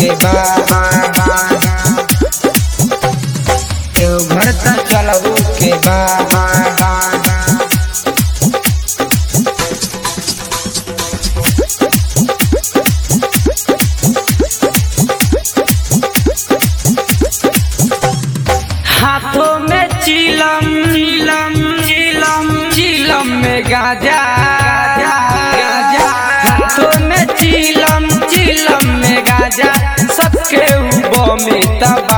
के बा देवघर त चलहू के बा हाथों में चिलम चिलम चिलम चिलम में गाजा गाजा हाथों में चिलम चिलम में गाजा सबके ऊपर में तबा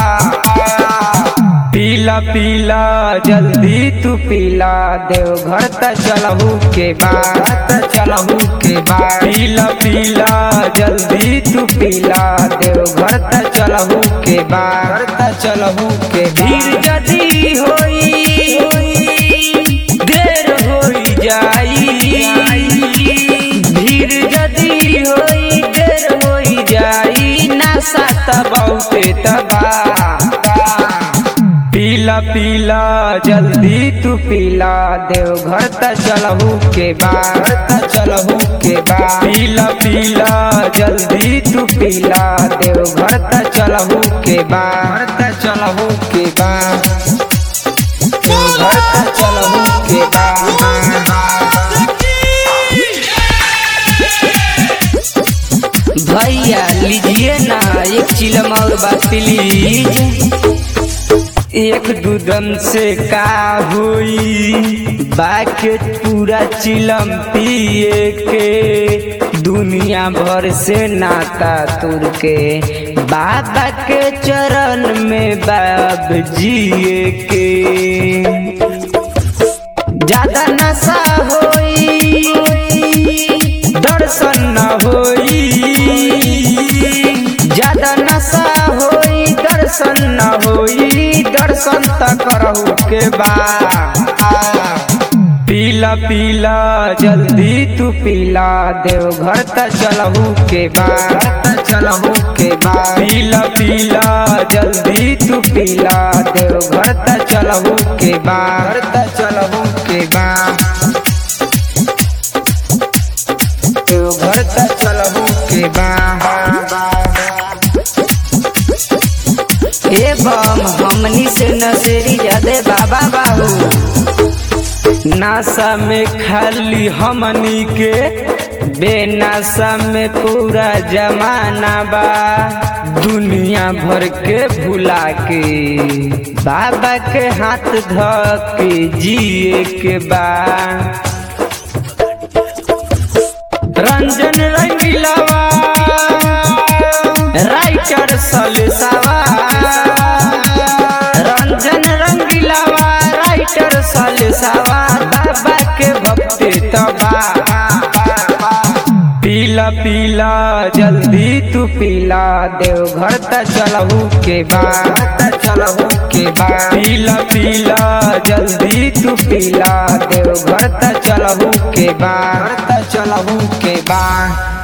पीला पीला जल्दी तू पीला देवघर त चलहू के बाद चलहू के बाद पीला पीला जल्दी तू पीला देवघर त चलहू के बाद त चलहू के भीड़ जदी होई देर होई जाई भीड़ जदी होई देर होई जाई नशा त बहुते तबा पीला पीला जल्दी तू पीला देवघर त चलहू के बाद त चलहू के बाद पीला पीला जल्दी तू पीला देवघर त चलहू के बाद त चलहू के बाद देवघर त चलहू के बाद भैया लीजिए ना एक चिलम और बात प्लीज एक दूधम से का हुई बाके पूरा चिलम पिए के दुनिया भर से नाता तुर के बाबा के चरण में बाब जिए के ज्यादा नशा होई दर्शन न होई ज्यादा नशा होई दर्शन न होई दर्शन त करहु के बा पीला पीला जल्दी तू पीला देवघर त चलहू के बाद चलहू के बाद पीला पीला जल्दी तू पीला देवघर त चलहू के बाद त चलहू के बाद देवघर त चलहू के बाद ए बम हमनी से नसेरी जादे बाबा बाबू नासा में खाली हमनी के बेनासा में पूरा जमाना बा दुनिया भर के भुला के बाबा के हाथ ध के जिए के बा रंजन रंगीलावा राइटर सलसावा रंजन रंगीलावा राइटर सलसावा बाबा के भक्ति तबा पीला पीला जल्दी तू पीला देवघर त चलहू के बाद त चलहू के बाद पीला पीला जल्दी तू पीला देवघर त चलहू के बाद त चलहू के बाद